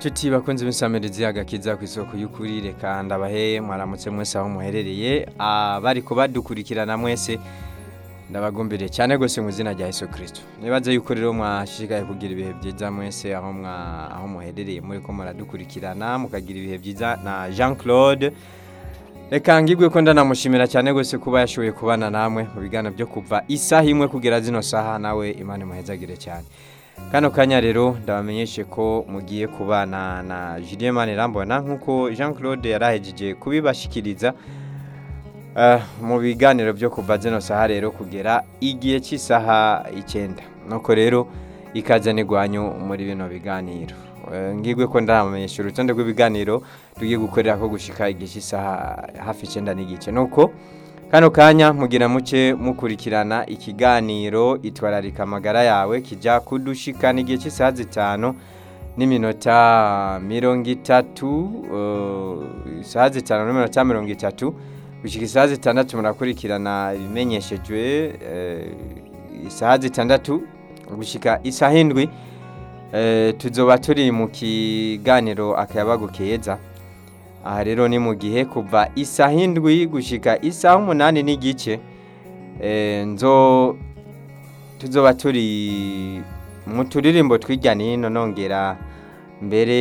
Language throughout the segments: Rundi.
Tuti bakunze b'insamirizi agakiza ku isoko y'ukuri reka ndabahe mwaramutse mwese aho muherereye abariko badukurikirana mwese ndabagumbiriye cyane gose mu izina rya Yesu Kristo nibaze yuko rero mwashishikaye kugira ibihe byiza mwese aho mwa aho muherereye muri ko muradukurikirana mukagira ibihe byiza na Jean Claude reka ngibwe ko ndanamushimira cyane gose kuba yashoboye kubana namwe mu bigana byo kuva isaha imwe kugera zino saha nawe Imana imuhezagire cyane kano kanya rero ndabamenyeshe ko mugiye kubana na Julien Manirambona nkuko Jean Claude yarahejeje kubibashikiriza uh, mu biganiro byo kuva zino saha rero kugera igihe cy'isaha icyenda nuko rero ikaze n'igwanyu muri bino biganiro uh, ngigwe ko ndamenyesha urutonde rw'ibiganiro tugiye gukorera ko gushika igihe cy'isaha hafi icyenda n'igice nuko kano kanya mugira muke mukurikirana ikiganiro itwararika amagara yawe kijya kudushikana igihe cy'isaha zitanu n'iminota mirongo itatu isaha zitanu n'iminota mirongo itatu gushyika isaha zitandatu murakurikirana ibimenyeshejwe isaha zitandatu gushyika isaha indwi tuzoba turi mu kiganiro akayabagu keza aha rero ni mu gihe kuva isaha indwi gushyika isaha umunani n'igice nzo tuzoba turi mu turirimbo tw'ijya n'ino nongera mbere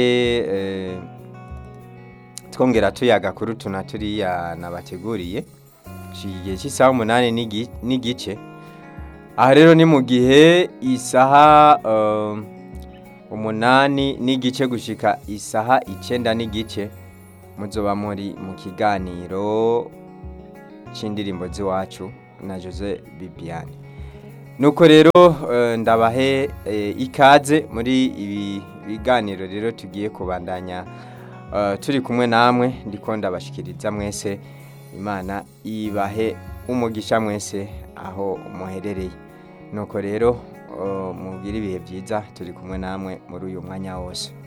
twongera tuyaga kuri utu na turiya nabateguriye igihe cy'isaha umunani n'igice aha rero ni mu gihe isaha umunani n'igice gushyika isaha icyenda n'igice muzoba muri mu kiganiro cy'indirimbo z'iwacu na jose bibiane nuko rero ndabahe ikaze muri ibi biganiro rero tugiye kubandanya turi kumwe namwe ndiko ndabashikiriza mwese imana ibahe umugisha mwese aho muherereye nuko rero mubwire ibihe byiza turi kumwe namwe muri uyu mwanya wose